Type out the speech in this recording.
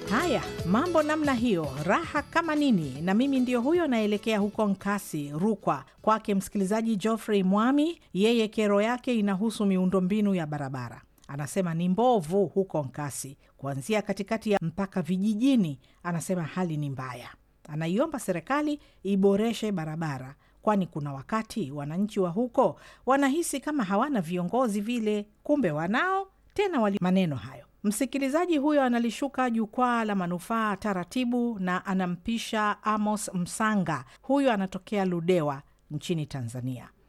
Haya, mambo namna hiyo, raha kama nini. Na mimi ndio huyo naelekea huko Nkasi, Rukwa, kwake msikilizaji Geoffrey Mwami. Yeye kero yake inahusu miundombinu ya barabara. Anasema ni mbovu huko Nkasi, kuanzia katikati ya mpaka vijijini. Anasema hali ni mbaya, anaiomba serikali iboreshe barabara, kwani kuna wakati wananchi wa huko wanahisi kama hawana viongozi vile, kumbe wanao tena wali maneno hayo. Msikilizaji huyo analishuka jukwaa la manufaa taratibu na anampisha Amos Msanga. Huyo anatokea Ludewa nchini Tanzania.